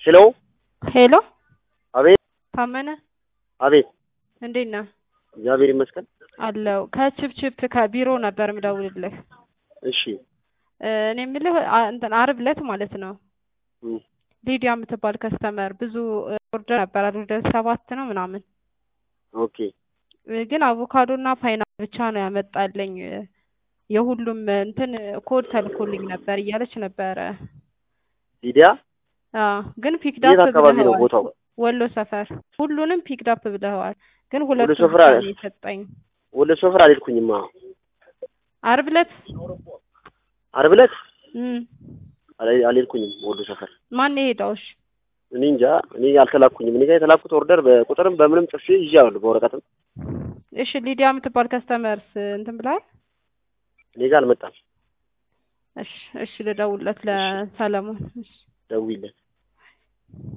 ሄሎ ሄሎ አቤት ታመነ አቤት እንዴት ነህ? እግዚአብሔር ይመስገን። አለው ከችፕችፕ ከቢሮ ነበር ምደውልልህ። እሺ እ እኔ የምልህ አ- እንትን አርብ ዕለት ማለት ነው እም፣ ሊዲያ የምትባል ከስተመር ብዙ ኦርደር ነበር ወደ ሰባት ነው ምናምን ኦኬ እ ግን አቮካዶ እና ፓይናፕል ብቻ ነው ያመጣልኝ እ የሁሉም እንትን ኮድ ተልኮልኝ ነበር እያለች ነበረ። ሊዲያ አዎ ግን የት ፒክዳፕ አካባቢ ነው ብለኸዋል። ቦታው? ወሎ ሰፈር ሁሉንም ፒክዳፕ ብለኸዋል። ግን ወሎ ሁለቱን ሰፈር ብቻ አለ? ነው የሰጠኝ። ወደ ሰፈር አልሄድኩኝማ። አርብ ዕለት ዓርብ ዕለት እም አል- አልሄድኩኝም ወደ ሰፈር። ማን የሄደው? እሺ እኔ እንጃ እኔ አልተላኩኝም። እኔ ጋር የተላኩት ኦርደር በቁጥርም በምንም ጽፌ ይዣለሁ በወረቀትም። እሺ ሊዲያ የምትባል ከስተመርስ እንትን ብለሃል? እኔ ጋር አልመጣም። እሺ እሺ ልደውልለት ለሰለሞን። እሺ ደውይለት።